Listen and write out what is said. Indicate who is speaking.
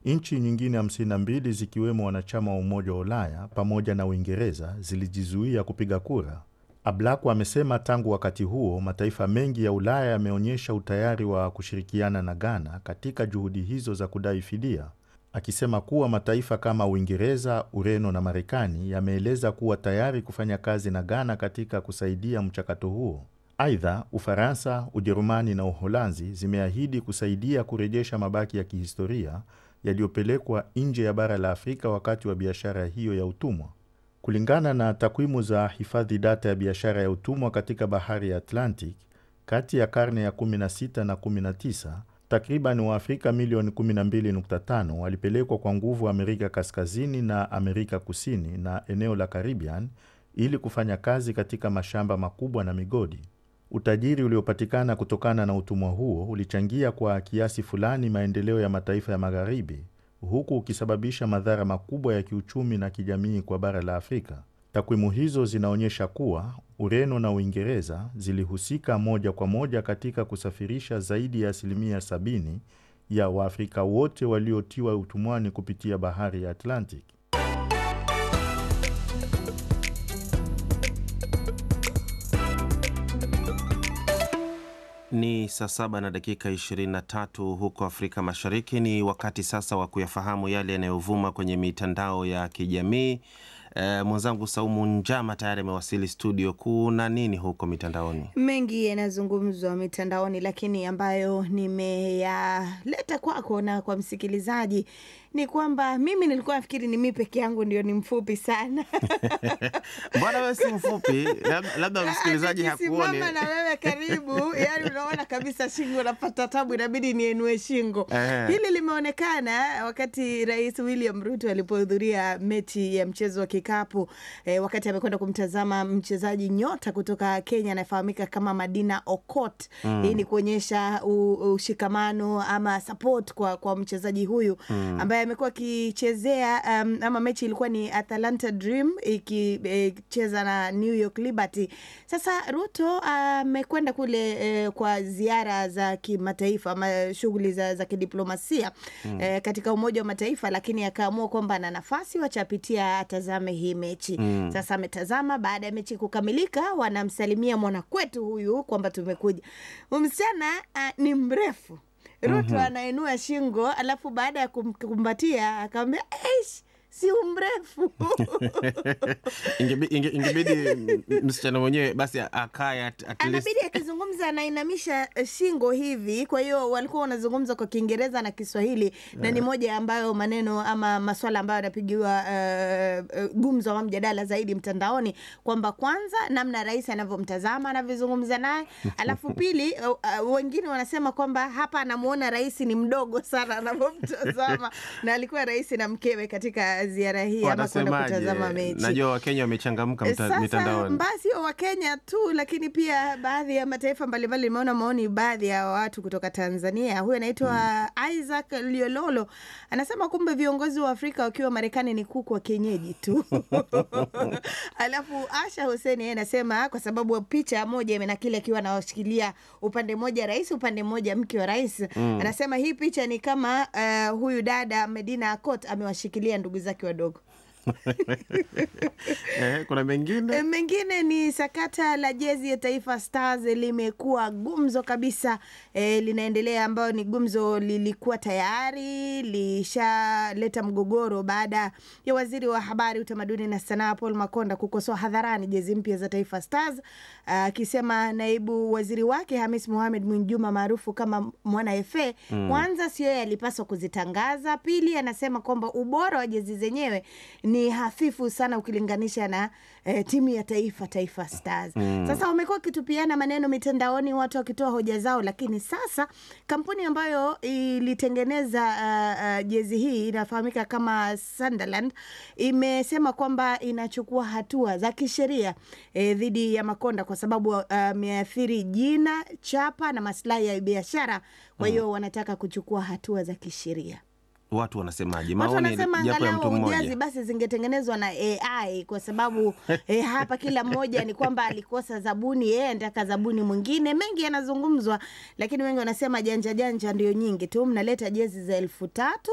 Speaker 1: Nchi nyingine 52 zikiwemo wanachama wa Umoja wa Ulaya pamoja na Uingereza zilijizuia kupiga kura. Ablakwa amesema tangu wakati huo mataifa mengi ya Ulaya yameonyesha utayari wa kushirikiana na Ghana katika juhudi hizo za kudai fidia, akisema kuwa mataifa kama Uingereza, Ureno na Marekani yameeleza kuwa tayari kufanya kazi na Ghana katika kusaidia mchakato huo. Aidha, Ufaransa, Ujerumani na Uholanzi zimeahidi kusaidia kurejesha mabaki ya kihistoria yaliyopelekwa nje ya bara la Afrika wakati wa biashara hiyo ya utumwa. Kulingana na takwimu za hifadhi data ya biashara ya utumwa katika bahari ya Atlantic, kati ya karne ya 16 na 19, takriban Waafrika milioni 12.5 walipelekwa kwa nguvu Amerika Kaskazini na Amerika Kusini na eneo la Caribbean ili kufanya kazi katika mashamba makubwa na migodi. Utajiri uliopatikana kutokana na utumwa huo ulichangia kwa kiasi fulani maendeleo ya mataifa ya Magharibi, huku ukisababisha madhara makubwa ya kiuchumi na kijamii kwa bara la Afrika. Takwimu hizo zinaonyesha kuwa Ureno na Uingereza zilihusika moja kwa moja katika kusafirisha zaidi ya asilimia sabini ya Waafrika wote waliotiwa utumwani kupitia bahari ya Atlantic.
Speaker 2: Ni saa saba na dakika 23 huko Afrika Mashariki. Ni wakati sasa wa kuyafahamu yale yanayovuma kwenye mitandao ya kijamii. E, mwenzangu Saumu Njama tayari amewasili studio. Kuna nini huko mitandaoni?
Speaker 3: Mengi yanazungumzwa mitandaoni, lakini ambayo nimeyaleta kwako na kwa msikilizaji ni kwamba mimi nilikuwa nafikiri ni mimi peke yangu ndio ni mfupi sana.
Speaker 2: Mbona wewe si mfupi? Lab- Labda msikilizaji hakuoni.
Speaker 3: Nikisimama na wewe karibu, yani unaona kabisa shingo napata tabu, inabidi nienue shingo.
Speaker 2: Ehe.
Speaker 3: Hili limeonekana wakati Rais William Ruto alipohudhuria mechi ya mchezo wa kikapu eh, wakati amekwenda kumtazama mchezaji nyota kutoka Kenya anayefahamika kama Madina Okot. Hii ni kuonyesha u- ushikamano ama support kwa, kwa mchezaji huyu ambaye amekuwa akichezea um, ama mechi ilikuwa ni Atalanta Dream ikicheza na New York Liberty. Sasa Ruto amekwenda kule eh, kwa ziara za kimataifa ama shughuli za, za kidiplomasia eh, katika Umoja wa Mataifa, lakini akaamua kwamba ana nafasi, wacha apitia atazame hii mechi. Sasa ametazama, baada ya mechi kukamilika, wanamsalimia mwanakwetu huyu kwamba tumekuja. Huyu Msichana ah, ni mrefu Ruto anainua shingo, alafu baada ya kumkumbatia akamwambia eish, si umrefu
Speaker 2: Ingebi- inge- Ingebidi m- msichana mwenyewe basi akae at, at least
Speaker 3: anabidi akizungumza anainamisha shingo hivi. Kwa hiyo walikuwa wanazungumza kwa Kiingereza na Kiswahili na ni moja ambayo maneno ama maswala ambayo yanapigiwa uh, uh, gumzo ama mjadala zaidi mtandaoni, kwamba kwanza namna rais anavyomtazama anavyozungumza naye, alafu pili uh, uh, wengine wanasema kwamba hapa anamuona rais ni mdogo sana anavyomtazama, na alikuwa rais na mkewe katika ziara hii ama kwenda
Speaker 2: wanasemaje?
Speaker 3: kutazama mechi.
Speaker 2: Najua Wakenya wamechangamka mta-
Speaker 3: Sasa
Speaker 2: mitandaoni.
Speaker 3: mbaya sio Wakenya tu, lakini pia baadhi ya mataifa mbalimbali. Nimeona maoni baadhi ya watu kutoka Tanzania. Huyu anaitwa Isaac Liololo anasema kumbe viongozi wa Afrika wakiwa Marekani ni kuku wa kienyeji tu. Alafu Asha Hussein yeye anasema kwa sababu picha moja imenakili akiwa anawashikilia upande mmoja rais, upande mmoja mke wa rais. Anasema hii picha ni kama uh, huyu dada Medina Akot amewashikilia ndugu zake wadogo.
Speaker 2: Eh, kuna mengine
Speaker 3: E, Mengine ni sakata la jezi ya Taifa Stars limekuwa gumzo kabisa e, linaendelea, ambayo ni gumzo lilikuwa tayari lishaleta mgogoro baada ya waziri wa habari, utamaduni na sanaa Paul Makonda kukosoa hadharani jezi mpya za Taifa Stars akisema naibu waziri wake Hamis Mohamed Mwinjuma maarufu kama Mwana FA kwanza sio yeye alipaswa kuzitangaza. Pili, anasema kwamba ubora wa jezi zenyewe ni hafifu sana ukilinganisha na eh, timu ya taifa Taifa Stars. Sasa wamekuwa wakitupiana maneno mitandaoni, watu wakitoa hoja zao, lakini sasa kampuni ambayo ilitengeneza uh, uh, jezi hii inafahamika kama Sunderland imesema kwamba inachukua hatua za kisheria eh, dhidi ya Makonda kwa sababu ameathiri jina, chapa na maslahi ya biashara. Kwa hiyo wanataka kuchukua hatua za kisheria.
Speaker 2: watu wanasemaje?
Speaker 3: Watu
Speaker 2: Maoni
Speaker 3: wanasema
Speaker 2: japo ya mtu
Speaker 3: angalau ujazi
Speaker 2: mmoja.
Speaker 3: basi zingetengenezwa na AI kwa sababu eh, hapa kila mmoja ni kwamba alikosa zabuni, yeye anataka zabuni mwingine. Mengi yanazungumzwa, lakini wengi wanasema janja janja ndio nyingi tu, mnaleta jezi za elfu tatu